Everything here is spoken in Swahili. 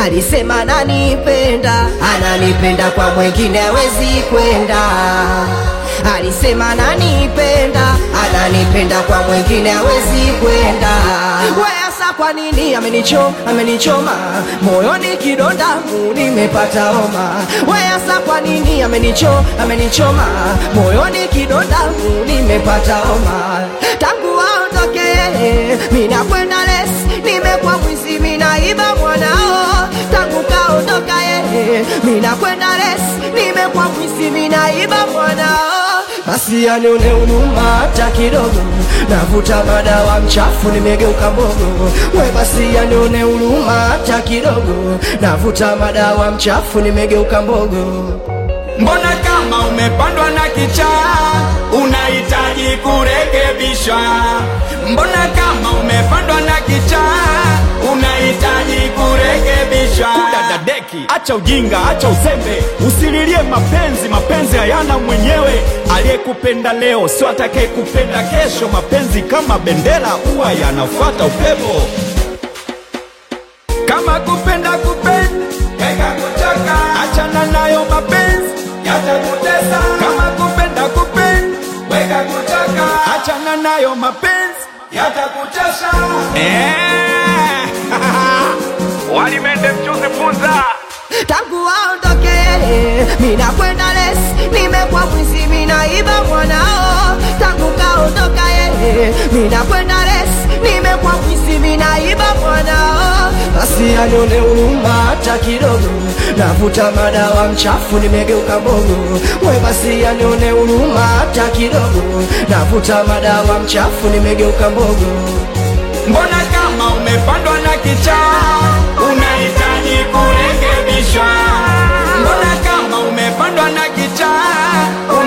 alisema ananipenda, ananipenda kwa mwingine hawezi kwenda. Alisema ananipenda, ananipenda kwa mwingine hawezi kwenda. Weasa kwa nini amenichoma, amenichoma moyoni kidonda mu nimepata homa. Weasa kwa nini amenichoma, amenichoma moyoni kidonda mu nimepata homa. Tangu aondoke mina kwenda les, nimekuwa mwizi minaiba mwanao. Tangu kaondoka yeye, mina kwenda les, nimekuwa mwizi minaiba mwanao. Basi anione huruma hata kidogo, navuta madawa mchafu, nimegeuka mbogo. We basi anione huruma hata kidogo, navuta madawa mchafu, nimegeuka mbogo. Mbona kama umepandwa na kichaa unahitaji kurekebishwa? Mbona kama umepandwa na kichaa unahitaji kurekebishwa? Kudadadeki, acha ujinga, acha uzembe, usililie mapenzi. Mapenzi hayana mwenyewe. Aliyekupenda leo sio atakayekupenda kesho. Mapenzi kama bendera, huwa yanafuata upepo. Kama kupenda kupenda weka kuchoka, achana nayo mapenzi yatakutesa. Kama kupenda kupenda weka kuchoka, achana nayo mapenzi yatakuchosha. Eh, walimende mchuzi funza tangu aondoke mina kwenda les, nimekuwa mwizi minaiba mwanao. Tangu kaondoka yeye, mina kwenda les, nimekuwa mwizi minaiba mwanao. Basi anione huruma hata kidogo, navuta madawa mchafu, nimegeuka mbogo. We basi anione huruma hata kidogo, navuta madawa mchafu, nimegeuka mbogo. Mbona kama umepandwa na kichaa unahitaji kurekebishwa? Mbona kama umepandwa na kichaa